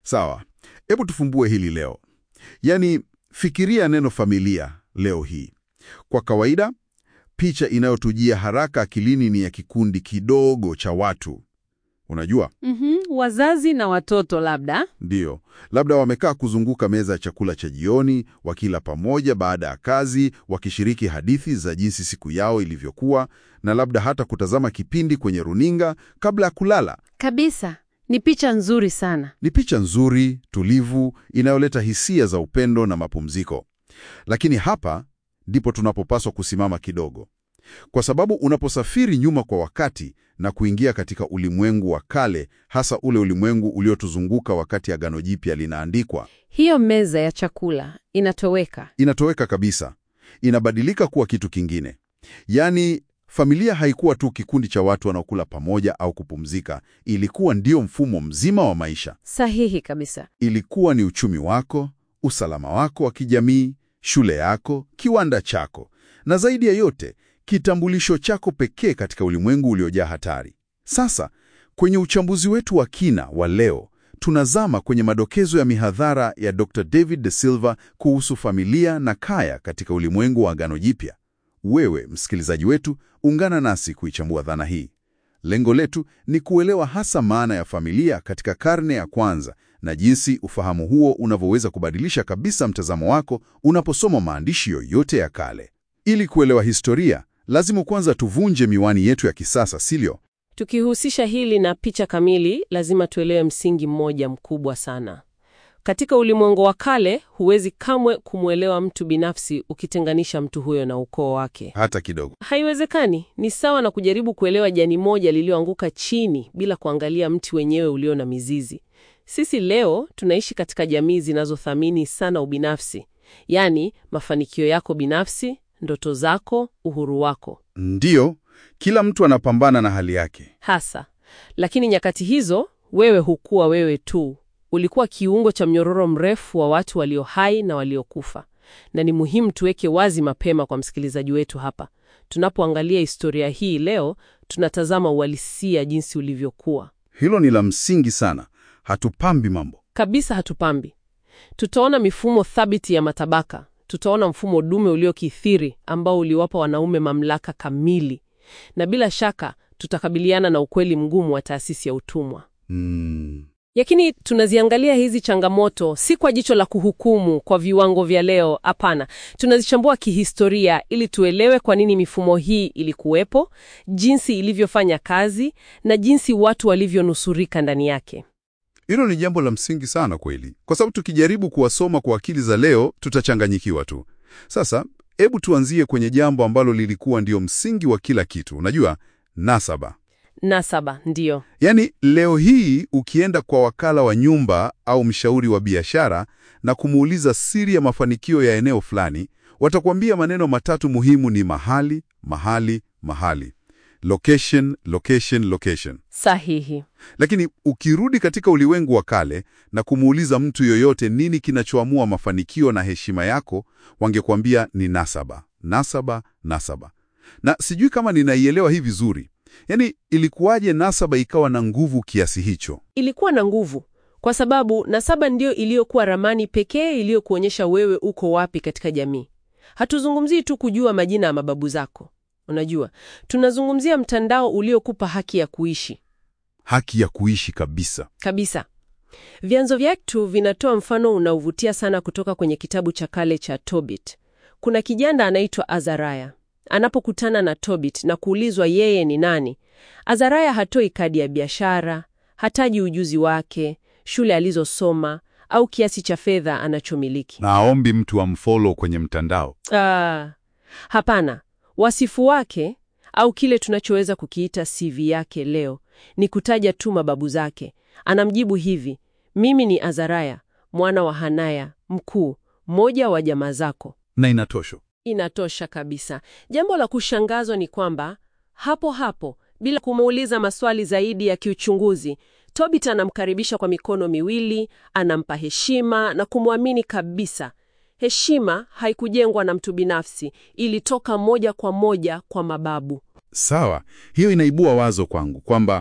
Sawa, hebu tufumbue hili leo. Yaani, fikiria neno familia leo hii. Kwa kawaida, picha inayotujia haraka akilini ni ya kikundi kidogo cha watu. Unajua, Mhm, wazazi na watoto labda. ndiyo, labda wamekaa kuzunguka meza ya chakula cha jioni, wakila pamoja baada ya kazi, wakishiriki hadithi za jinsi siku yao ilivyokuwa, na labda hata kutazama kipindi kwenye runinga kabla ya kulala. Kabisa. Ni picha nzuri sana. Ni picha nzuri, tulivu, inayoleta hisia za upendo na mapumziko. Lakini hapa ndipo tunapopaswa kusimama kidogo, kwa sababu unaposafiri nyuma kwa wakati na kuingia katika ulimwengu wa kale, hasa ule ulimwengu uliotuzunguka wakati Agano Jipya linaandikwa, Hiyo meza ya chakula inatoweka. inatoweka kabisa, inabadilika kuwa kitu kingine. Yaani, familia haikuwa tu kikundi cha watu wanaokula pamoja au kupumzika, ilikuwa ndio mfumo mzima wa maisha. Sahihi kabisa. Ilikuwa ni uchumi wako, usalama wako wa kijamii, shule yako, kiwanda chako, na zaidi ya yote, kitambulisho chako pekee katika ulimwengu uliojaa hatari. Sasa, kwenye uchambuzi wetu wa kina wa leo, tunazama kwenye madokezo ya mihadhara ya Dr. David De Silva kuhusu familia na kaya katika ulimwengu wa Agano Jipya. Wewe, msikilizaji wetu, ungana nasi kuichambua dhana hii. Lengo letu ni kuelewa hasa maana ya familia katika karne ya kwanza na jinsi ufahamu huo unavyoweza kubadilisha kabisa mtazamo wako unaposoma maandishi yoyote ya kale. Ili kuelewa historia, lazima kwanza tuvunje miwani yetu ya kisasa, silio? Tukihusisha hili na picha kamili, lazima tuelewe msingi mmoja mkubwa sana. Katika ulimwengu wa kale, huwezi kamwe kumwelewa mtu binafsi ukitenganisha mtu huyo na ukoo wake. Hata kidogo. Haiwezekani. Ni sawa na kujaribu kuelewa jani moja lililoanguka chini bila kuangalia mti wenyewe ulio na mizizi. Sisi leo tunaishi katika jamii zinazothamini sana ubinafsi, yaani mafanikio yako binafsi, ndoto zako, uhuru wako Ndiyo, kila mtu anapambana na hali yake. hasa. Lakini nyakati hizo wewe hukuwa wewe tu, ulikuwa kiungo cha mnyororo mrefu wa watu walio hai na waliokufa. Na ni muhimu tuweke wazi mapema kwa msikilizaji wetu hapa, tunapoangalia historia hii leo, tunatazama uhalisia jinsi ulivyokuwa Hilo ni la msingi sana. Hatupambi mambo. kabisa. Hatupambi. Tutaona mifumo thabiti ya matabaka, tutaona mfumo dume uliokithiri ambao uliwapa wanaume mamlaka kamili, na bila shaka tutakabiliana na ukweli mgumu wa taasisi ya utumwa. Mm. Lakini tunaziangalia hizi changamoto si kwa jicho la kuhukumu kwa viwango vya leo. Hapana, tunazichambua kihistoria ili tuelewe kwa nini mifumo hii ilikuwepo, jinsi ilivyofanya kazi na jinsi watu walivyonusurika ndani yake. Hilo ni jambo la msingi sana kweli, kwa sababu tukijaribu kuwasoma kwa akili za leo tutachanganyikiwa tu. Sasa hebu tuanzie kwenye jambo ambalo lilikuwa ndio msingi wa kila kitu. Unajua, nasaba. Nasaba ndiyo Yaani leo hii ukienda kwa wakala wa nyumba au mshauri wa biashara na kumuuliza siri ya mafanikio ya eneo fulani, watakwambia maneno matatu muhimu ni mahali, mahali, mahali. Location, location, location. sahihi. Lakini ukirudi katika ulimwengu wa kale na kumuuliza mtu yoyote nini kinachoamua mafanikio na heshima yako, wangekwambia ni nasaba, nasaba, nasaba. Na sijui kama ninaielewa hii vizuri. Yaani, ilikuwaje nasaba ikawa na nguvu kiasi hicho? Ilikuwa na nguvu kwa sababu nasaba ndiyo iliyokuwa ramani pekee iliyokuonyesha wewe uko wapi katika jamii. Hatuzungumzii tu kujua majina ya mababu zako, unajua, tunazungumzia mtandao uliokupa haki ya kuishi Haki ya kuishi kabisa. kabisa. Vyanzo vyetu vinatoa mfano unaovutia sana kutoka kwenye kitabu cha kale cha Tobit. Kuna kijana anaitwa Azaraya. Anapokutana na Tobit na kuulizwa yeye ni nani, Azaraya hatoi kadi ya biashara, hataji ujuzi wake, shule alizosoma au kiasi cha fedha anachomiliki. Na aombi mtu amfollow kwenye mtandao. Ah, hapana. Wasifu wake au kile tunachoweza kukiita CV yake leo ni kutaja tu mababu zake. Anamjibu hivi: mimi ni Azaraya mwana wa Hanaya mkuu, mmoja wa jamaa zako. Na inatosha. Inatosha kabisa. Jambo la kushangazwa ni kwamba hapo hapo, bila kumuuliza maswali zaidi ya kiuchunguzi, Tobit anamkaribisha kwa mikono miwili, anampa heshima na kumwamini kabisa. Heshima haikujengwa na mtu binafsi, ilitoka moja kwa moja kwa mababu. Sawa, hiyo inaibua wazo kwangu kwamba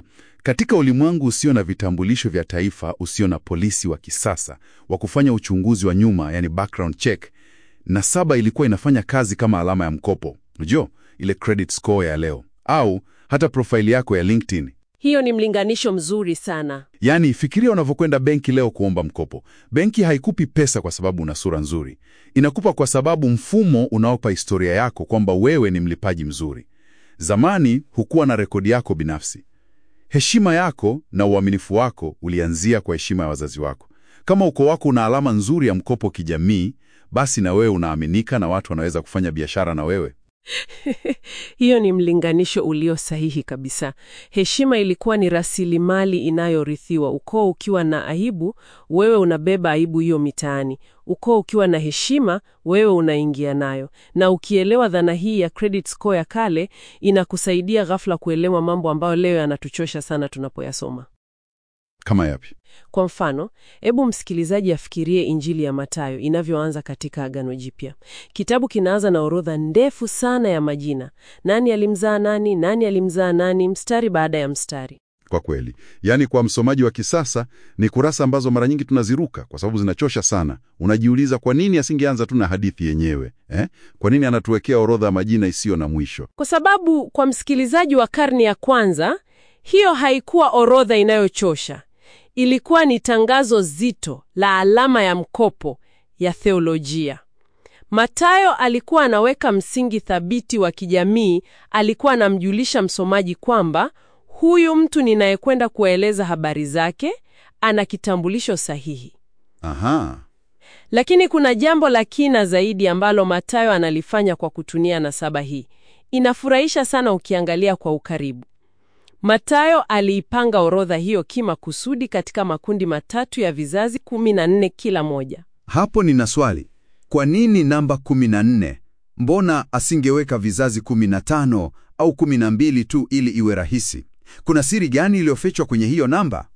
Katika ulimwengu usio na vitambulisho vya taifa, usio na polisi wa kisasa wa kufanya uchunguzi wa nyuma, yani background check, nasaba ilikuwa inafanya kazi kama alama ya mkopo. Unajua ile credit score ya leo, au hata profaili yako ya LinkedIn. Hiyo ni mlinganisho mzuri sana. Yaani, fikiria unavyokwenda benki leo kuomba mkopo. Benki haikupi pesa kwa sababu una sura nzuri, inakupa kwa sababu mfumo unaopa historia yako kwamba wewe ni mlipaji mzuri. Zamani hukuwa na rekodi yako binafsi. Heshima yako na uaminifu wako ulianzia kwa heshima ya wazazi wako. Kama ukoo wako una alama nzuri ya mkopo kijamii, basi na wewe unaaminika na watu wanaweza kufanya biashara na wewe. Hiyo ni mlinganisho ulio sahihi kabisa. Heshima ilikuwa ni rasilimali inayorithiwa. Ukoo ukiwa na aibu, wewe unabeba aibu hiyo mitaani. Ukoo ukiwa na heshima, wewe unaingia nayo. Na ukielewa dhana hii ya credit score ya kale, inakusaidia ghafla kuelewa mambo ambayo leo yanatuchosha sana tunapoyasoma. Kama yapi? Kwa mfano, hebu msikilizaji afikirie Injili ya Mathayo inavyoanza katika Agano Jipya. Kitabu kinaanza na orodha ndefu sana ya majina: nani alimzaa nani, nani alimzaa nani, mstari baada ya mstari. Kwa kweli, yaani kwa msomaji wa kisasa ni kurasa ambazo mara nyingi tunaziruka kwa sababu zinachosha sana. Unajiuliza, kwa nini asingeanza tu na hadithi yenyewe eh? Kwa nini anatuwekea orodha ya majina isiyo na mwisho? Kwa sababu kwa msikilizaji wa karne ya kwanza, hiyo haikuwa orodha inayochosha. Ilikuwa ni tangazo zito la alama ya mkopo ya theolojia. Mathayo alikuwa anaweka msingi thabiti wa kijamii. Alikuwa anamjulisha msomaji kwamba huyu mtu ninayekwenda kueleza habari zake ana kitambulisho sahihi. Aha. Lakini kuna jambo la kina zaidi ambalo Mathayo analifanya kwa kutumia nasaba hii. Inafurahisha sana ukiangalia kwa ukaribu. Mathayo aliipanga orodha hiyo kimakusudi katika makundi matatu ya vizazi kumi na nne kila moja. Hapo nina swali. Kwa nini namba 14? Mbona asingeweka vizazi 15 au 12 tu ili iwe rahisi? Kuna siri gani iliyofichwa kwenye hiyo namba?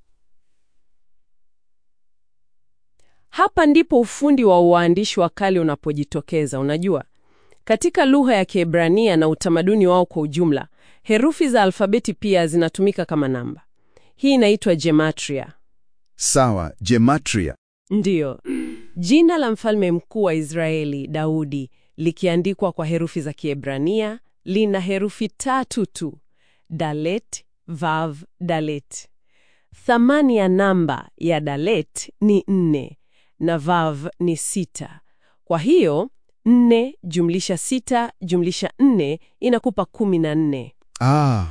Hapa ndipo ufundi wa uandishi wa kale unapojitokeza. Unajua, katika lugha ya Kiebrania na utamaduni wao kwa ujumla, herufi za alfabeti pia zinatumika kama namba. Hii inaitwa gematria. Sawa, gematria. Ndiyo, jina la mfalme mkuu wa Israeli Daudi likiandikwa kwa herufi za Kiebrania lina herufi tatu tu: dalet, vav, dalet. Thamani ya namba ya dalet ni nne na vav ni sita. Kwa hiyo nne jumlisha sita jumlisha nne inakupa kumi na nne. Ah,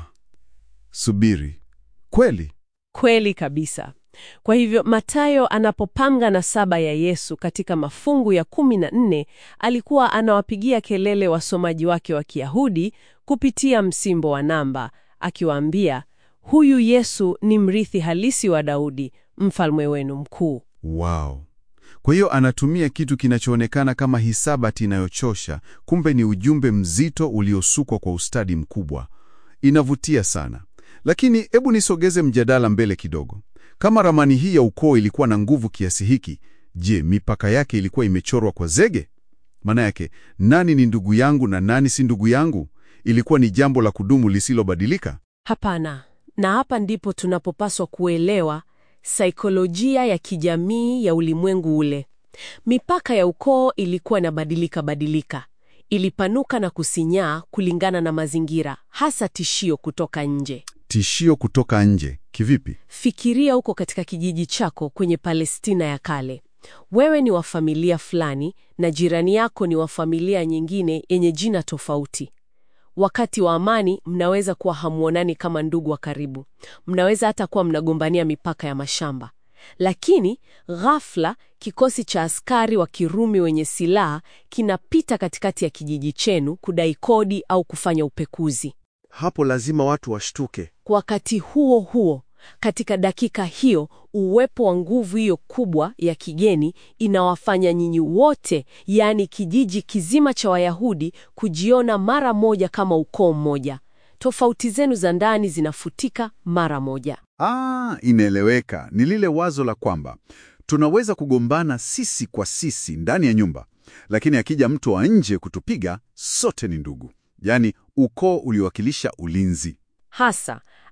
subiri. Kweli? Kweli kabisa. Kwa hivyo Mathayo anapopanga nasaba ya Yesu katika mafungu ya kumi na nne alikuwa anawapigia kelele wasomaji wake wa Kiyahudi kupitia msimbo wa namba, akiwaambia huyu Yesu ni mrithi halisi wa Daudi, mfalme wenu mkuu. Wow. Kwa hiyo anatumia kitu kinachoonekana kama hisabati inayochosha, kumbe ni ujumbe mzito uliosukwa kwa ustadi mkubwa. Inavutia sana. Lakini hebu nisogeze mjadala mbele kidogo. Kama ramani hii ya ukoo ilikuwa na nguvu kiasi hiki, je, mipaka yake ilikuwa imechorwa kwa zege? Maana yake nani ni ndugu yangu na nani si ndugu yangu? Ilikuwa ni jambo la kudumu lisilobadilika? Hapana. Na hapa ndipo tunapopaswa kuelewa saikolojia ya kijamii ya ulimwengu ule. Mipaka ya ukoo ilikuwa inabadilika badilika, ilipanuka na kusinyaa kulingana na mazingira, hasa tishio kutoka nje. Tishio kutoka nje kivipi? Fikiria uko katika kijiji chako kwenye Palestina ya kale. Wewe ni wa familia fulani na jirani yako ni wa familia nyingine yenye jina tofauti. Wakati wa amani mnaweza kuwa hamuonani kama ndugu wa karibu, mnaweza hata kuwa mnagombania mipaka ya mashamba. Lakini ghafla kikosi cha askari wa Kirumi wenye silaha kinapita katikati ya kijiji chenu kudai kodi au kufanya upekuzi. Hapo lazima watu washtuke. Kwa wakati huo huo, katika dakika hiyo, uwepo wa nguvu hiyo kubwa ya kigeni inawafanya nyinyi wote, yaani kijiji kizima cha Wayahudi, kujiona mara moja kama ukoo mmoja. Tofauti zenu za ndani zinafutika mara moja. Ah, inaeleweka. Ni lile wazo la kwamba tunaweza kugombana sisi kwa sisi ndani ya nyumba, lakini akija mtu wa nje kutupiga, sote ni ndugu. Yaani ukoo uliowakilisha ulinzi. Hasa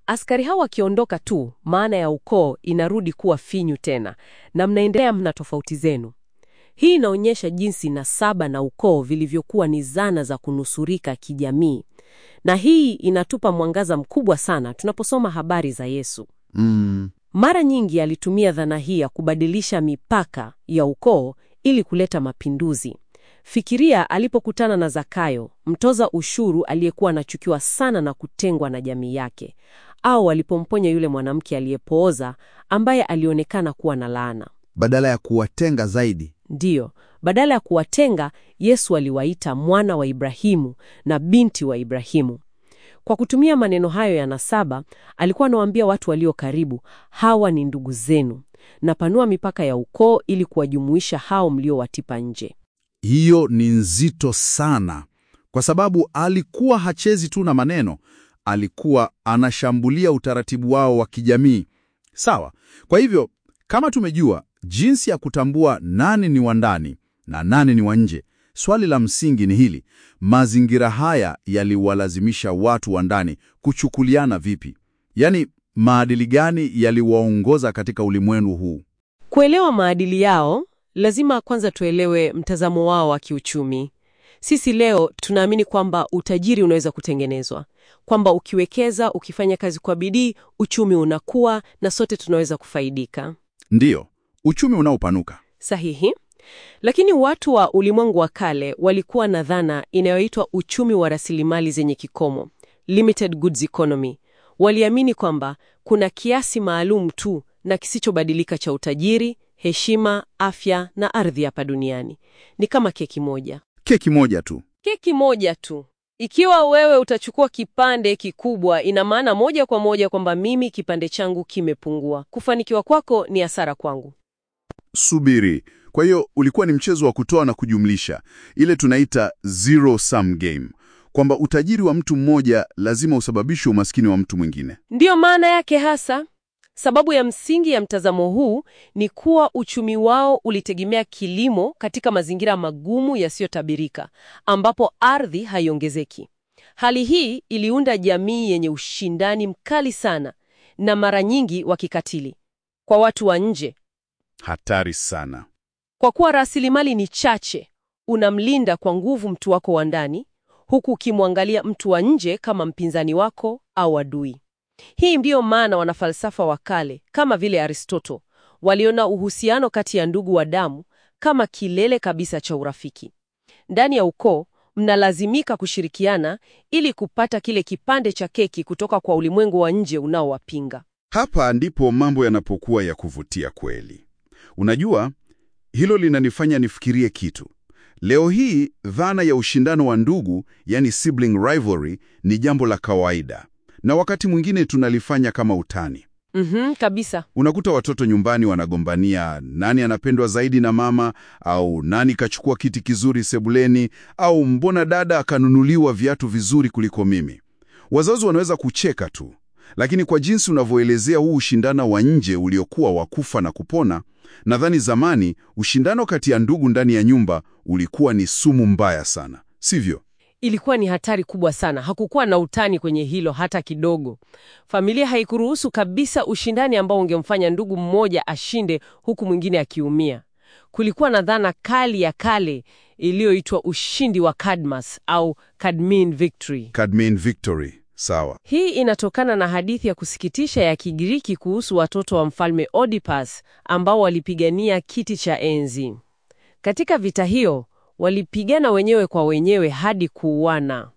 Askari hao wakiondoka tu, maana ya ukoo inarudi kuwa finyu tena, na mnaendelea mna tofauti zenu. Hii inaonyesha jinsi nasaba na ukoo vilivyokuwa ni zana za kunusurika kijamii, na hii inatupa mwangaza mkubwa sana tunaposoma habari za Yesu. Mm, Mara nyingi alitumia dhana hii ya kubadilisha mipaka ya ukoo ili kuleta mapinduzi. Fikiria alipokutana na Zakayo, mtoza ushuru aliyekuwa anachukiwa sana na kutengwa na jamii yake, au alipomponya yule mwanamke aliyepooza ambaye alionekana kuwa na laana. badala ya kuwatenga zaidi. Ndiyo, badala ya kuwatenga, Yesu aliwaita mwana wa Ibrahimu na binti wa Ibrahimu. Kwa kutumia maneno hayo ya nasaba, alikuwa anawaambia watu walio karibu, hawa ni ndugu zenu, napanua mipaka ya ukoo ili kuwajumuisha hao mliowatipa nje. Hiyo ni nzito sana, kwa sababu alikuwa hachezi tu na maneno, alikuwa anashambulia utaratibu wao wa kijamii. Sawa. Kwa hivyo, kama tumejua jinsi ya kutambua nani ni wa ndani na nani ni wa nje, swali la msingi ni hili: mazingira haya yaliwalazimisha watu wa ndani kuchukuliana vipi? Yaani, maadili gani yaliwaongoza katika ulimwengu huu? Kuelewa maadili yao, lazima kwanza tuelewe mtazamo wao wa kiuchumi. Sisi leo tunaamini kwamba utajiri unaweza kutengenezwa, kwamba ukiwekeza, ukifanya kazi kwa bidii, uchumi unakuwa na sote tunaweza kufaidika. Ndiyo, uchumi unaopanuka. Sahihi. Lakini watu wa ulimwengu wa kale walikuwa na dhana inayoitwa uchumi wa rasilimali zenye kikomo, limited goods economy. Waliamini kwamba kuna kiasi maalum tu na kisichobadilika cha utajiri, heshima, afya na ardhi hapa duniani. Ni kama keki moja. Keki moja tu. Keki moja tu. Ikiwa wewe utachukua kipande kikubwa, ina maana moja kwa moja kwamba mimi kipande changu kimepungua. Kufanikiwa kwako ni hasara kwangu. Subiri. Kwa hiyo ulikuwa ni mchezo wa kutoa na kujumlisha, ile tunaita zero sum game, kwamba utajiri wa mtu mmoja lazima usababishe umaskini wa mtu mwingine. Ndiyo maana yake hasa. Sababu ya msingi ya mtazamo huu ni kuwa uchumi wao ulitegemea kilimo katika mazingira magumu yasiyotabirika, ambapo ardhi haiongezeki. Hali hii iliunda jamii yenye ushindani mkali sana na mara nyingi wa kikatili kwa watu wa nje. Hatari sana. Kwa kuwa rasilimali ni chache, unamlinda kwa nguvu mtu wako wa ndani, huku ukimwangalia mtu wa nje kama mpinzani wako au adui. Hii ndiyo maana wanafalsafa wa kale kama vile Aristoto waliona uhusiano kati ya ndugu wa damu kama kilele kabisa cha urafiki. Ndani ya ukoo mnalazimika kushirikiana ili kupata kile kipande cha keki kutoka kwa ulimwengu wa nje unaowapinga. Hapa ndipo mambo yanapokuwa ya kuvutia kweli. Unajua, hilo linanifanya nifikirie kitu. Leo hii dhana ya ushindano wa ndugu, yani sibling rivalry, ni jambo la kawaida, na wakati mwingine tunalifanya kama utani. Mhm, kabisa. Unakuta watoto nyumbani wanagombania nani anapendwa zaidi na mama, au nani kachukua kiti kizuri sebuleni, au mbona dada akanunuliwa viatu vizuri kuliko mimi. Wazazi wanaweza kucheka tu, lakini kwa jinsi unavyoelezea huu ushindano wa nje uliokuwa wa kufa na kupona, nadhani zamani ushindano kati ya ndugu ndani ya nyumba ulikuwa ni sumu mbaya sana, sivyo? Ilikuwa ni hatari kubwa sana. Hakukuwa na utani kwenye hilo hata kidogo. Familia haikuruhusu kabisa ushindani ambao ungemfanya ndugu mmoja ashinde huku mwingine akiumia. Kulikuwa na dhana kali ya kale iliyoitwa ushindi wa Cadmus au Cadmean victory. Cadmean victory, sawa. Hii inatokana na hadithi ya kusikitisha ya Kigiriki kuhusu watoto wa mfalme Oedipus ambao walipigania kiti cha enzi. Katika vita hiyo walipigana wenyewe kwa wenyewe hadi kuuana.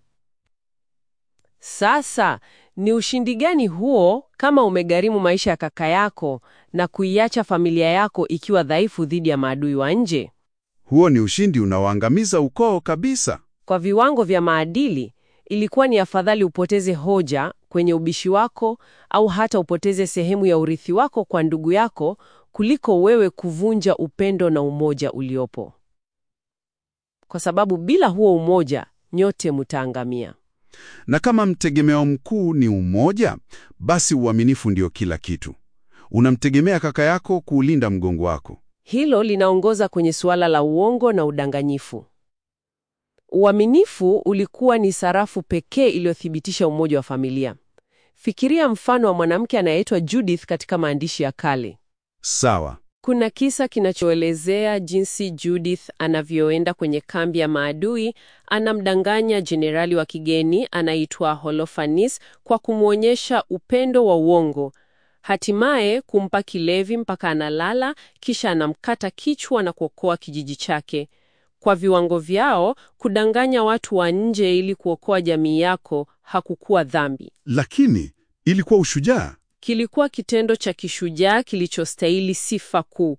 Sasa ni ushindi gani huo kama umegharimu maisha ya kaka yako na kuiacha familia yako ikiwa dhaifu dhidi ya maadui wa nje? Huo ni ushindi unaoangamiza ukoo kabisa. Kwa viwango vya maadili, ilikuwa ni afadhali upoteze hoja kwenye ubishi wako au hata upoteze sehemu ya urithi wako kwa ndugu yako kuliko wewe kuvunja upendo na umoja uliopo, kwa sababu bila huo umoja nyote mutaangamia. Na kama mtegemeo mkuu ni umoja, basi uaminifu ndio kila kitu. Unamtegemea kaka yako kuulinda mgongo wako. Hilo linaongoza kwenye suala la uongo na udanganyifu. Uaminifu ulikuwa ni sarafu pekee iliyothibitisha umoja wa familia. Fikiria mfano wa mwanamke anayeitwa Judith katika maandishi ya kale. Sawa. Kuna kisa kinachoelezea jinsi Judith anavyoenda kwenye kambi ya maadui, anamdanganya jenerali wa kigeni anaitwa Holofernes kwa kumwonyesha upendo wa uongo, hatimaye kumpa kilevi mpaka analala, kisha anamkata kichwa na kuokoa kijiji chake. Kwa viwango vyao, kudanganya watu wa nje ili kuokoa jamii yako hakukuwa dhambi. Lakini ilikuwa ushujaa. Kilikuwa kitendo cha kishujaa kilichostahili sifa kuu.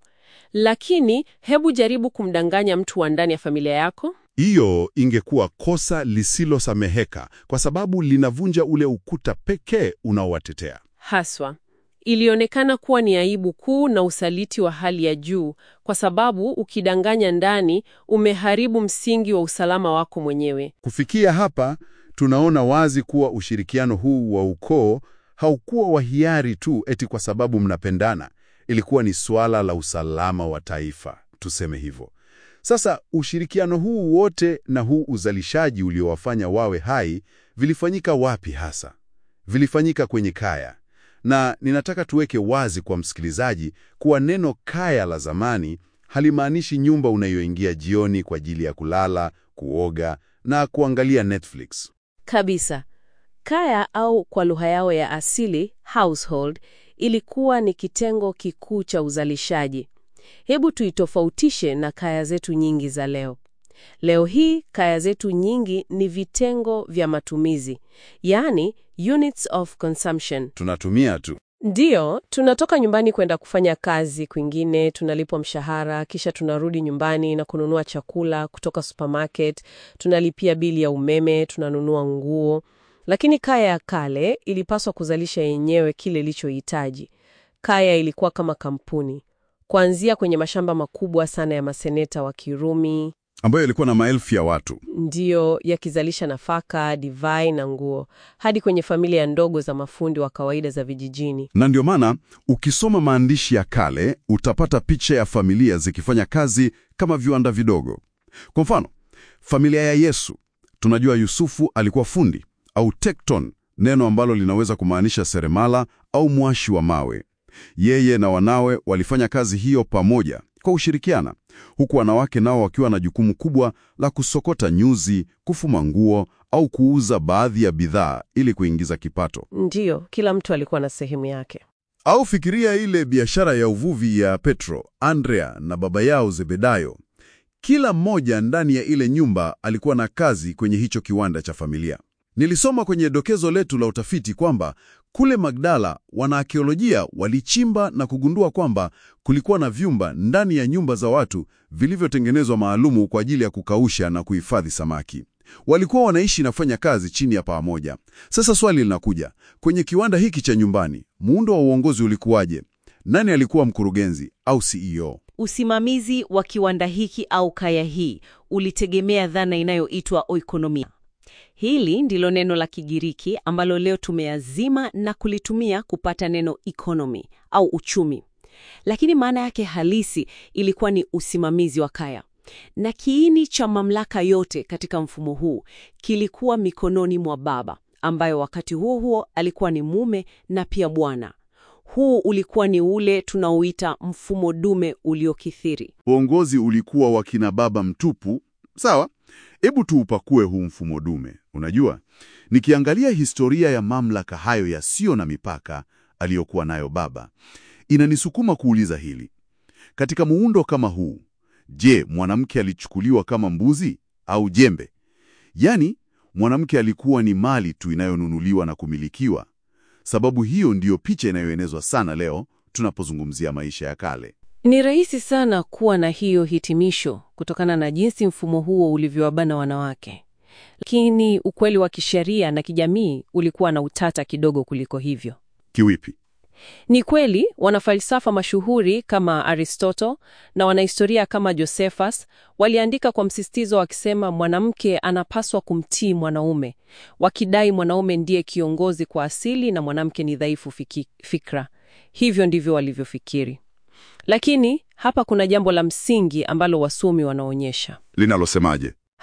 Lakini hebu jaribu kumdanganya mtu wa ndani ya familia yako. Hiyo ingekuwa kosa lisilosameheka kwa sababu linavunja ule ukuta pekee unaowatetea. Haswa ilionekana kuwa ni aibu kuu na usaliti wa hali ya juu, kwa sababu ukidanganya ndani, umeharibu msingi wa usalama wako mwenyewe. Kufikia hapa, tunaona wazi kuwa ushirikiano huu wa ukoo haukuwa wa hiari tu eti kwa sababu mnapendana. Ilikuwa ni suala la usalama wa taifa, tuseme hivyo. Sasa ushirikiano huu wote na huu uzalishaji uliowafanya wawe hai vilifanyika wapi hasa? Vilifanyika kwenye kaya. Na ninataka tuweke wazi kwa msikilizaji kuwa neno kaya la zamani halimaanishi nyumba unayoingia jioni kwa ajili ya kulala, kuoga na kuangalia Netflix. Kabisa. Kaya au kwa lugha yao ya asili household ilikuwa ni kitengo kikuu cha uzalishaji. Hebu tuitofautishe na kaya zetu nyingi za leo. Leo hii kaya zetu nyingi ni vitengo vya matumizi, yaani units of consumption. Tunatumia tu. Ndiyo, tunatoka nyumbani kwenda kufanya kazi kwingine, tunalipwa mshahara, kisha tunarudi nyumbani na kununua chakula kutoka supermarket, tunalipia bili ya umeme, tunanunua nguo. Lakini kaya ya kale ilipaswa kuzalisha yenyewe kile ilichohitaji. Kaya ilikuwa kama kampuni, kuanzia kwenye mashamba makubwa sana ya maseneta wa Kirumi, ambayo ilikuwa na maelfu ya watu. ndiyo yakizalisha nafaka, divai na nguo, hadi kwenye familia ndogo za mafundi wa kawaida za vijijini. Na ndio maana ukisoma maandishi ya kale utapata picha ya familia zikifanya kazi kama viwanda vidogo. Kwa mfano, familia ya Yesu, tunajua Yusufu alikuwa fundi au tekton, neno ambalo linaweza kumaanisha seremala au mwashi wa mawe. Yeye na wanawe walifanya kazi hiyo pamoja kwa ushirikiana, huku wanawake nao wakiwa na jukumu kubwa la kusokota nyuzi, kufuma nguo au kuuza baadhi ya bidhaa ili kuingiza kipato. Ndiyo, kila mtu alikuwa na sehemu yake. Au fikiria ile biashara ya uvuvi ya Petro, Andrea na baba yao Zebedayo. Kila mmoja ndani ya ile nyumba alikuwa na kazi kwenye hicho kiwanda cha familia. Nilisoma kwenye dokezo letu la utafiti kwamba kule Magdala wanaakiolojia walichimba na kugundua kwamba kulikuwa na vyumba ndani ya nyumba za watu vilivyotengenezwa maalumu kwa ajili ya kukausha na kuhifadhi samaki. Walikuwa wanaishi na kufanya kazi chini ya paa moja. Sasa swali linakuja, kwenye kiwanda hiki cha nyumbani, muundo wa uongozi ulikuwaje? Nani alikuwa mkurugenzi au CEO? Usimamizi wa kiwanda hiki au kaya hii ulitegemea dhana inayoitwa oikonomia. Hili ndilo neno la Kigiriki ambalo leo tumeazima na kulitumia kupata neno economy au uchumi, lakini maana yake halisi ilikuwa ni usimamizi wa kaya, na kiini cha mamlaka yote katika mfumo huu kilikuwa mikononi mwa baba, ambayo wakati huo huo alikuwa ni mume na pia bwana. Huu ulikuwa ni ule tunaoita mfumo dume uliokithiri. Uongozi ulikuwa wa kina baba mtupu. Sawa, hebu tuupakue huu mfumo dume. Unajua, nikiangalia historia ya mamlaka hayo yasiyo na mipaka aliyokuwa nayo baba, inanisukuma kuuliza hili: katika muundo kama huu, je, mwanamke alichukuliwa kama mbuzi au jembe? Yaani, mwanamke alikuwa ni mali tu inayonunuliwa na kumilikiwa. Sababu hiyo ndiyo picha inayoenezwa sana leo tunapozungumzia maisha ya kale. Ni rahisi sana kuwa na hiyo hitimisho kutokana na jinsi mfumo huo ulivyowabana wanawake, lakini ukweli wa kisheria na kijamii ulikuwa na utata kidogo kuliko hivyo. Kiwipi? Ni kweli wanafalsafa mashuhuri kama Aristotle na wanahistoria kama Josephus waliandika kwa msisitizo wakisema mwanamke anapaswa kumtii mwanaume, wakidai mwanaume ndiye kiongozi kwa asili na mwanamke ni dhaifu fiki, fikra. Hivyo ndivyo walivyofikiri. Lakini hapa kuna jambo la msingi ambalo wasomi wanaonyesha. Linalosemaje?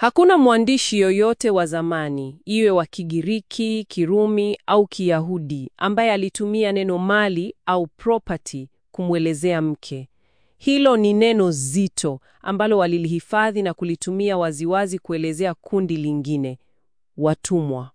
Hakuna mwandishi yoyote wa zamani, iwe wa Kigiriki, Kirumi au Kiyahudi, ambaye alitumia neno mali au property kumwelezea mke. Hilo ni neno zito ambalo walilihifadhi na kulitumia waziwazi kuelezea kundi lingine, watumwa.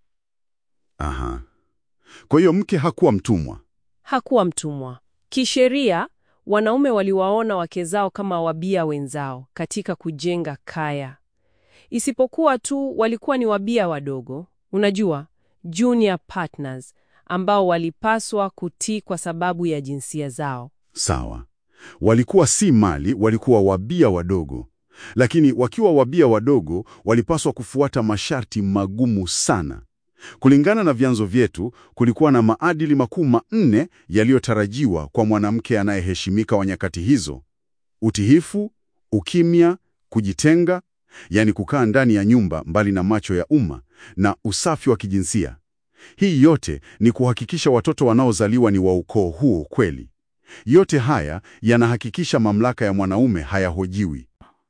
Aha. Kwa hiyo mke hakuwa mtumwa. Hakuwa mtumwa. Kisheria, wanaume waliwaona wake zao kama wabia wenzao katika kujenga kaya. Isipokuwa tu walikuwa ni wabia wadogo, unajua, junior partners ambao walipaswa kutii kwa sababu ya jinsia zao. Sawa. Walikuwa si mali, walikuwa wabia wadogo. Lakini wakiwa wabia wadogo, walipaswa kufuata masharti magumu sana. Kulingana na vyanzo vyetu, kulikuwa na maadili makuu manne yaliyotarajiwa kwa mwanamke anayeheshimika wa nyakati hizo: utiifu, ukimya, kujitenga, yaani kukaa ndani ya nyumba mbali na macho ya umma, na usafi wa kijinsia. Hii yote ni kuhakikisha watoto wanaozaliwa ni wa ukoo huo kweli. Yote haya yanahakikisha mamlaka ya mwanaume hayahojiwi.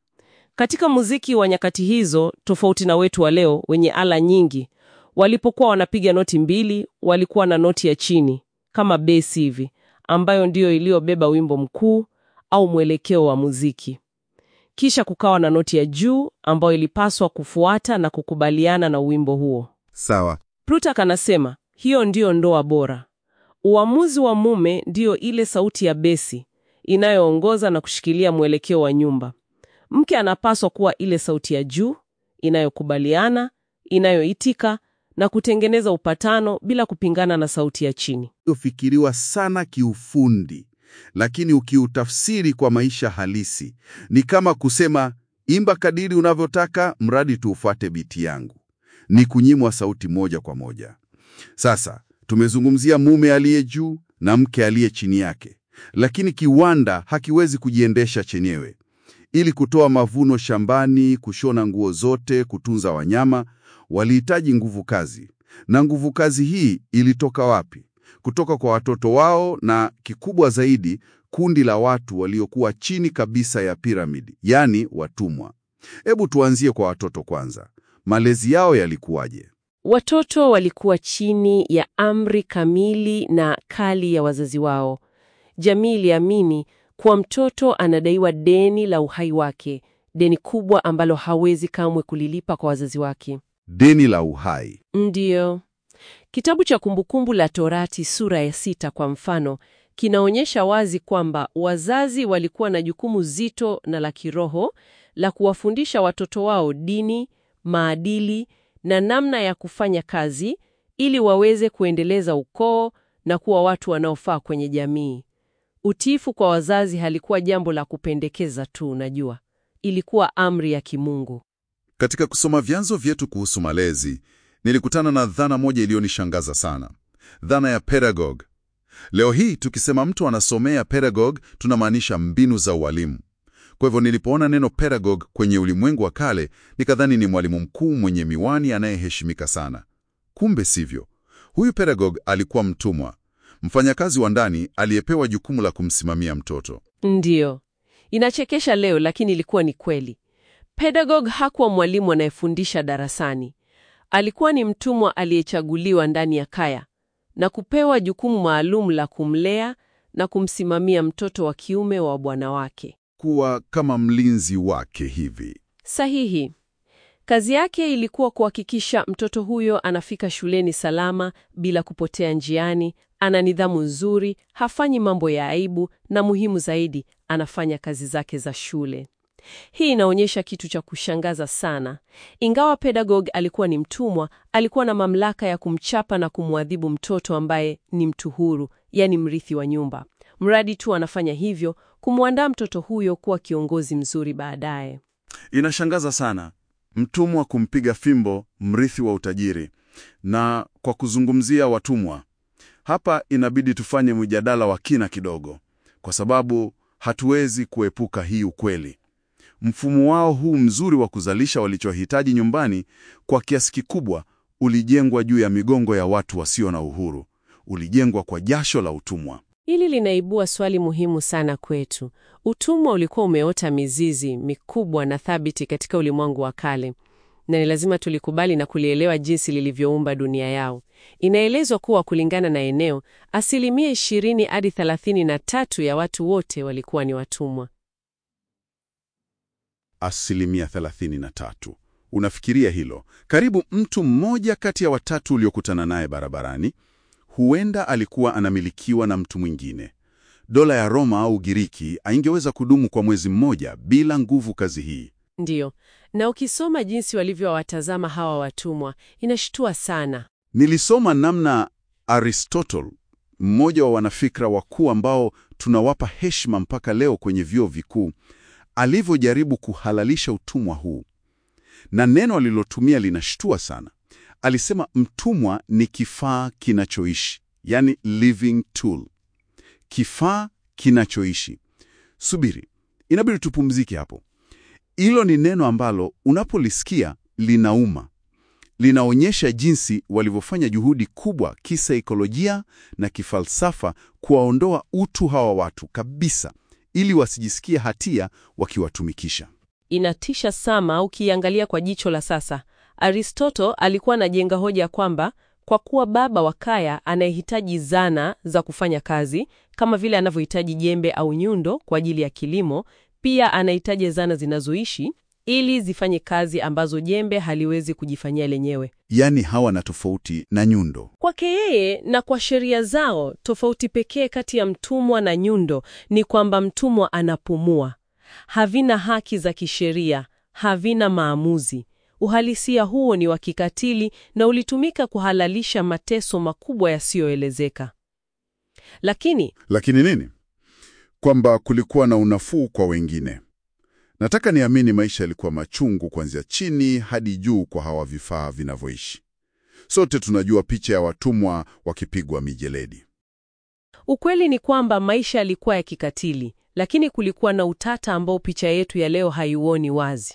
Katika muziki wa nyakati hizo, tofauti na wetu wa leo wenye ala nyingi, walipokuwa wanapiga noti mbili, walikuwa na noti ya chini kama besi hivi, ambayo ndiyo iliyobeba wimbo mkuu au mwelekeo wa muziki. Kisha kukawa na noti ya juu ambayo ilipaswa kufuata na kukubaliana na wimbo huo. Sawa. Plutarch anasema hiyo ndiyo ndoa bora. Uamuzi wa mume ndiyo ile sauti ya besi inayoongoza na kushikilia mwelekeo wa nyumba. Mke anapaswa kuwa ile sauti ya juu inayokubaliana, inayoitika na kutengeneza upatano bila kupingana na sauti ya chini. Ufikiriwa sana kiufundi, lakini ukiutafsiri kwa maisha halisi ni kama kusema imba kadiri unavyotaka, mradi tuufuate biti yangu. Ni kunyimwa sauti moja kwa moja. Sasa tumezungumzia mume aliye juu na mke aliye chini yake, lakini kiwanda hakiwezi kujiendesha chenyewe. Ili kutoa mavuno shambani, kushona nguo zote, kutunza wanyama, walihitaji nguvu kazi. Na nguvu kazi hii ilitoka wapi? Kutoka kwa watoto wao, na kikubwa zaidi, kundi la watu waliokuwa chini kabisa ya piramidi, yaani watumwa. Hebu tuanzie kwa watoto kwanza. Malezi yao yalikuwaje? Watoto walikuwa chini ya amri kamili na kali ya wazazi wao. Jamii iliamini kuwa mtoto anadaiwa deni la uhai wake, deni kubwa ambalo hawezi kamwe kulilipa kwa wazazi wake. Deni la uhai. Ndiyo. Kitabu cha Kumbukumbu la Torati sura ya sita kwa mfano kinaonyesha wazi kwamba wazazi walikuwa na jukumu zito na la kiroho la kuwafundisha watoto wao dini, maadili na namna ya kufanya kazi ili waweze kuendeleza ukoo na kuwa watu wanaofaa kwenye jamii. Utiifu kwa wazazi halikuwa jambo la kupendekeza tu, unajua. Ilikuwa amri ya kimungu. Katika kusoma vyanzo vyetu kuhusu malezi, nilikutana na dhana moja iliyonishangaza sana, dhana ya pedagogue. Leo hii tukisema mtu anasomea pedagogue, tunamaanisha mbinu za ualimu. Kwa hivyo nilipoona neno pedagogue kwenye ulimwengu wa kale, nikadhani ni mwalimu mkuu mwenye miwani anayeheshimika sana. Kumbe sivyo. Huyu pedagogue alikuwa mtumwa, mfanyakazi wa ndani aliyepewa jukumu la kumsimamia mtoto. Ndiyo, inachekesha leo, lakini ilikuwa ni kweli. Pedagogue hakuwa mwalimu anayefundisha darasani. Alikuwa ni mtumwa aliyechaguliwa ndani ya kaya na kupewa jukumu maalum la kumlea na kumsimamia mtoto wa kiume wa bwana wake. Kuwa kama mlinzi wake hivi. Sahihi. Kazi yake ilikuwa kuhakikisha mtoto huyo anafika shuleni salama bila kupotea njiani, ana nidhamu nzuri, hafanyi mambo ya aibu na muhimu zaidi, anafanya kazi zake za shule. Hii inaonyesha kitu cha kushangaza sana. Ingawa pedagogue alikuwa ni mtumwa, alikuwa na mamlaka ya kumchapa na kumwadhibu mtoto ambaye ni mtu huru, yaani mrithi wa nyumba. Mradi tu anafanya hivyo kumwandaa mtoto huyo kuwa kiongozi mzuri baadaye. Inashangaza sana, mtumwa kumpiga fimbo mrithi wa utajiri. Na kwa kuzungumzia watumwa hapa, inabidi tufanye mjadala wa kina kidogo, kwa sababu hatuwezi kuepuka hii ukweli. Mfumo wao huu mzuri wa kuzalisha walichohitaji nyumbani, kwa kiasi kikubwa ulijengwa juu ya migongo ya watu wasio na uhuru. Ulijengwa kwa jasho la utumwa. Hili linaibua swali muhimu sana kwetu. Utumwa ulikuwa umeota mizizi mikubwa na thabiti katika ulimwengu wa kale. na ni lazima tulikubali na kulielewa jinsi lilivyoumba dunia yao. Inaelezwa kuwa kulingana na eneo, asilimia 20 hadi 33 ya watu wote walikuwa ni watumwa. Asilimia 33. Unafikiria hilo? Karibu mtu mmoja kati ya watatu uliokutana naye barabarani huenda alikuwa anamilikiwa na mtu mwingine. Dola ya Roma au Ugiriki haingeweza kudumu kwa mwezi mmoja bila nguvu kazi hii. Ndiyo, na ukisoma jinsi walivyowatazama hawa watumwa inashtua sana. Nilisoma namna Aristotle, mmoja wa wanafikra wakuu ambao tunawapa heshima mpaka leo kwenye vyuo vikuu, alivyojaribu kuhalalisha utumwa huu, na neno alilotumia linashtua sana. Alisema mtumwa ni kifaa kinachoishi, yani living tool, kifaa kinachoishi. Subiri, inabidi tupumzike hapo. Hilo ni neno ambalo unapolisikia linauma linaonyesha jinsi walivyofanya juhudi kubwa kisaikolojia na kifalsafa kuwaondoa utu hawa watu kabisa, ili wasijisikie hatia wakiwatumikisha. Inatisha sana ukiangalia kwa jicho la sasa. Aristotle alikuwa anajenga hoja kwamba kwa kuwa baba wa kaya anayehitaji zana za kufanya kazi kama vile anavyohitaji jembe au nyundo kwa ajili ya kilimo, pia anahitaji zana zinazoishi ili zifanye kazi ambazo jembe haliwezi kujifanyia lenyewe. Yaani hawa na tofauti na nyundo. Kwake yeye na kwa sheria zao, tofauti pekee kati ya mtumwa na nyundo ni kwamba mtumwa anapumua, havina haki za kisheria, havina maamuzi. Uhalisia huo ni wa kikatili na ulitumika kuhalalisha mateso makubwa yasiyoelezeka. Lakini Lakini nini? Kwamba kulikuwa na unafuu kwa wengine. Nataka niamini maisha yalikuwa machungu kuanzia chini hadi juu kwa hawa vifaa vinavyoishi. Sote tunajua picha ya watumwa wakipigwa mijeledi. ukweli ni kwamba maisha yalikuwa ya kikatili, lakini kulikuwa na utata ambao picha yetu ya leo haiuoni wazi.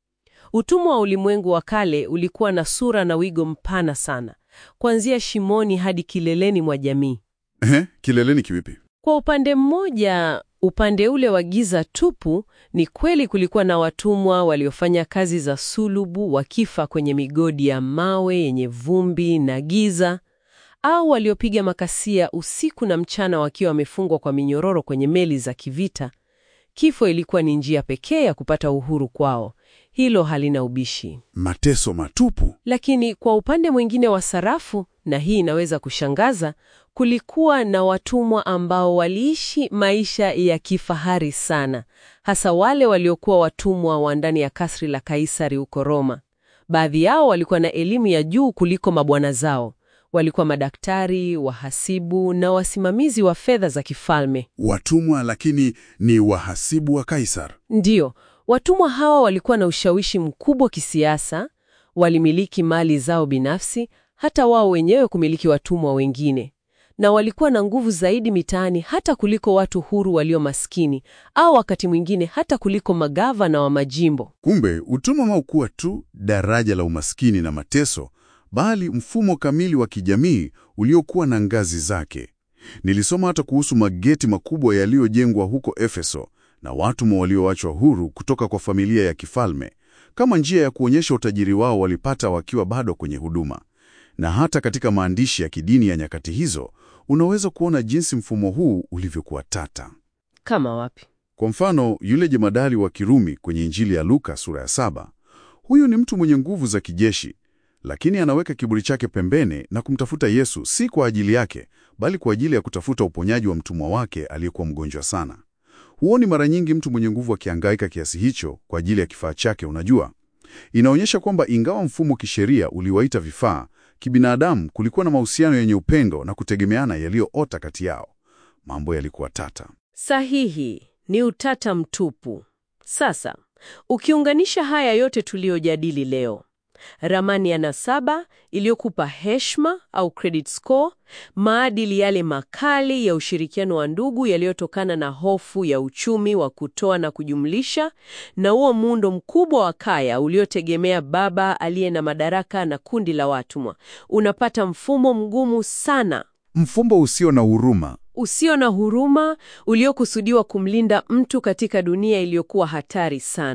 Utumwa wa ulimwengu wa kale ulikuwa na sura na wigo mpana sana, kuanzia shimoni hadi kileleni mwa jamii. Ehe, kileleni kivipi? Kwa upande mmoja, upande ule wa giza tupu, ni kweli kulikuwa na watumwa waliofanya kazi za sulubu wakifa kwenye migodi ya mawe yenye vumbi na giza, au waliopiga makasia usiku na mchana wakiwa wamefungwa kwa minyororo kwenye meli za kivita. Kifo ilikuwa ni njia pekee ya kupata uhuru kwao. Hilo halina ubishi. Mateso matupu. Lakini kwa upande mwingine wa sarafu, na hii inaweza kushangaza, kulikuwa na watumwa ambao waliishi maisha ya kifahari sana, hasa wale waliokuwa watumwa wa ndani ya kasri la Kaisari huko Roma. Baadhi yao walikuwa na elimu ya juu kuliko mabwana zao. Walikuwa madaktari, wahasibu na wasimamizi wa fedha za kifalme. Watumwa lakini ni wahasibu wa Kaisar. Ndiyo, watumwa hawa walikuwa na ushawishi mkubwa kisiasa, walimiliki mali zao binafsi, hata wao wenyewe kumiliki watumwa wengine, na walikuwa na nguvu zaidi mitaani hata kuliko watu huru walio maskini, au wakati mwingine hata kuliko magavana wa majimbo. Kumbe utumwa haukuwa tu daraja la umaskini na mateso, bali mfumo kamili wa kijamii uliokuwa na ngazi zake. Nilisoma hata kuhusu mageti makubwa yaliyojengwa huko Efeso na watumwa walioachwa huru kutoka kwa familia ya kifalme kama njia ya kuonyesha utajiri wao walipata wakiwa bado kwenye huduma. Na hata katika maandishi ya kidini ya nyakati hizo unaweza kuona jinsi mfumo huu ulivyokuwa tata. Kama wapi? Kwa mfano, yule jemadari wa Kirumi kwenye Injili ya Luka sura ya saba, huyu ni mtu mwenye nguvu za kijeshi, lakini anaweka kiburi chake pembeni na kumtafuta Yesu, si kwa ajili yake, bali kwa ajili ya kutafuta uponyaji wa mtumwa wake aliyekuwa mgonjwa sana. Huoni mara nyingi mtu mwenye nguvu akihangaika kiasi hicho kwa ajili ya kifaa chake. Unajua, inaonyesha kwamba ingawa mfumo kisheria uliwaita vifaa, kibinadamu kulikuwa na mahusiano yenye upendo na kutegemeana yaliyoota kati yao. Mambo yalikuwa tata. Sahihi, ni utata mtupu. Sasa, ukiunganisha haya yote tuliyojadili leo, ramani ya nasaba iliyokupa heshima au credit score, maadili yale makali ya ushirikiano wa ndugu yaliyotokana na hofu ya uchumi wa kutoa na kujumlisha, na huo muundo mkubwa wa kaya uliotegemea baba aliye na madaraka na kundi la watumwa, unapata mfumo mgumu sana Mfumbo usio na huruma. usio na huruma uliokusudiwa kumlinda mtu katika dunia iliyokuwa hatari sana.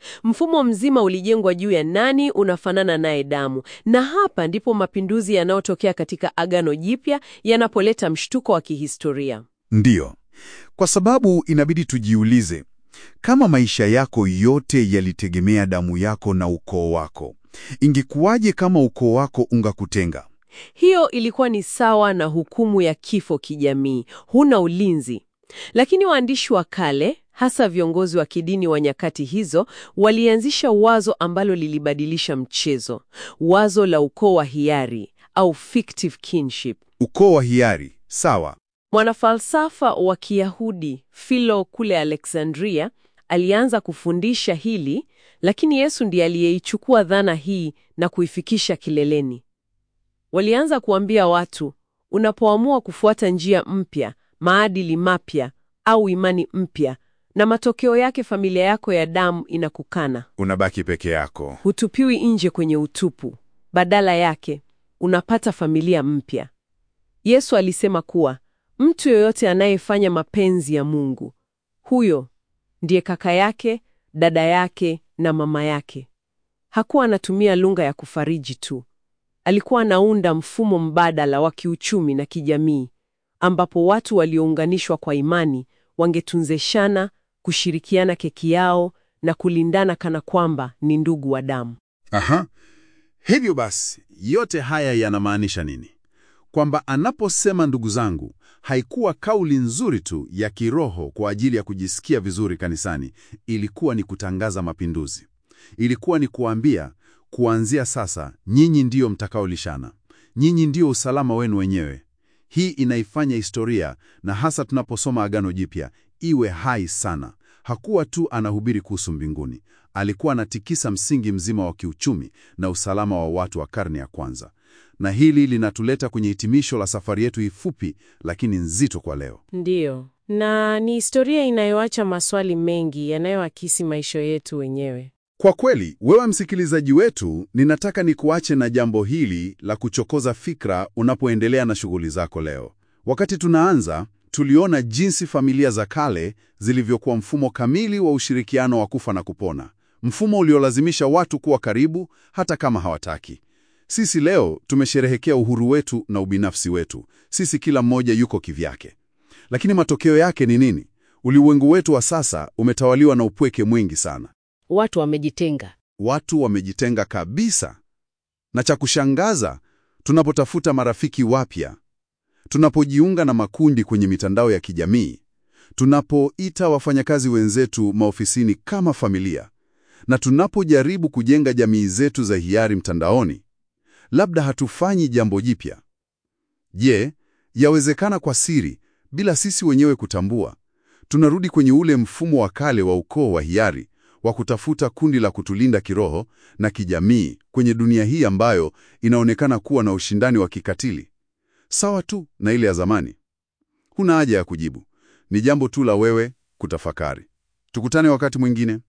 Mfumo mzima ulijengwa juu ya nani unafanana naye damu, na hapa ndipo mapinduzi yanayotokea katika Agano Jipya yanapoleta mshtuko wa kihistoria. Ndiyo, kwa sababu inabidi tujiulize, kama maisha yako yote yalitegemea damu yako na ukoo wako, ingekuwaje kama ukoo wako ungakutenga? Hiyo ilikuwa ni sawa na hukumu ya kifo kijamii, huna ulinzi. Lakini waandishi wa kale, hasa viongozi wa kidini wa nyakati hizo, walianzisha wazo ambalo lilibadilisha mchezo, wazo la ukoo wa hiari au fictive kinship. Ukoo wa hiari, sawa. Mwanafalsafa wa Kiyahudi Philo kule Alexandria alianza kufundisha hili, lakini Yesu ndiye aliyeichukua dhana hii na kuifikisha kileleni. Walianza kuambia watu, unapoamua kufuata njia mpya, maadili mapya au imani mpya, na matokeo yake familia yako ya damu inakukana, Unabaki peke yako. hutupiwi nje kwenye utupu. Badala yake unapata familia mpya. Yesu alisema kuwa mtu yoyote anayefanya mapenzi ya Mungu, huyo ndiye kaka yake, dada yake na mama yake. Hakuwa anatumia lugha ya kufariji tu, alikuwa anaunda mfumo mbadala wa kiuchumi na kijamii, ambapo watu waliounganishwa kwa imani wangetunzeshana, kushirikiana keki yao na kulindana kana kwamba ni ndugu wa damu. Aha. Hivyo basi, yote haya yanamaanisha nini? Kwamba anaposema ndugu zangu, haikuwa kauli nzuri tu ya kiroho kwa ajili ya kujisikia vizuri kanisani, ilikuwa ni kutangaza mapinduzi. Ilikuwa ni kuambia, kuanzia sasa nyinyi ndiyo mtakaolishana. Nyinyi ndiyo usalama wenu wenyewe. Hii inaifanya historia na hasa tunaposoma Agano Jipya iwe hai sana. Hakuwa tu anahubiri kuhusu mbinguni, alikuwa anatikisa msingi mzima wa kiuchumi na usalama wa watu wa karne ya kwanza. Na hili linatuleta kwenye hitimisho la safari yetu hii fupi lakini nzito kwa leo. Ndiyo, na ni historia inayoacha maswali mengi yanayoakisi maisha yetu wenyewe. Kwa kweli, wewe msikilizaji wetu, ninataka nikuache na jambo hili la kuchokoza fikra unapoendelea na shughuli zako leo. Wakati tunaanza, tuliona jinsi familia za kale zilivyokuwa mfumo kamili wa ushirikiano wa kufa na kupona, mfumo uliolazimisha watu kuwa karibu hata kama hawataki. Sisi leo tumesherehekea uhuru wetu na ubinafsi wetu. Sisi kila mmoja yuko kivyake. Lakini matokeo yake ni nini? Ulimwengu wetu wa sasa umetawaliwa na upweke mwingi sana. Watu wamejitenga. Watu wamejitenga kabisa. Na cha kushangaza, tunapotafuta marafiki wapya, tunapojiunga na makundi kwenye mitandao ya kijamii, tunapoita wafanyakazi wenzetu maofisini kama familia, na tunapojaribu kujenga jamii zetu za hiari mtandaoni, labda hatufanyi jambo jipya. Je, yawezekana kwa siri, bila sisi wenyewe kutambua, tunarudi kwenye ule mfumo wa kale wa ukoo wa hiari wa kutafuta kundi la kutulinda kiroho na kijamii kwenye dunia hii ambayo inaonekana kuwa na ushindani wa kikatili, sawa tu na ile ya zamani. Huna haja ya kujibu, ni jambo tu la wewe kutafakari. Tukutane wakati mwingine.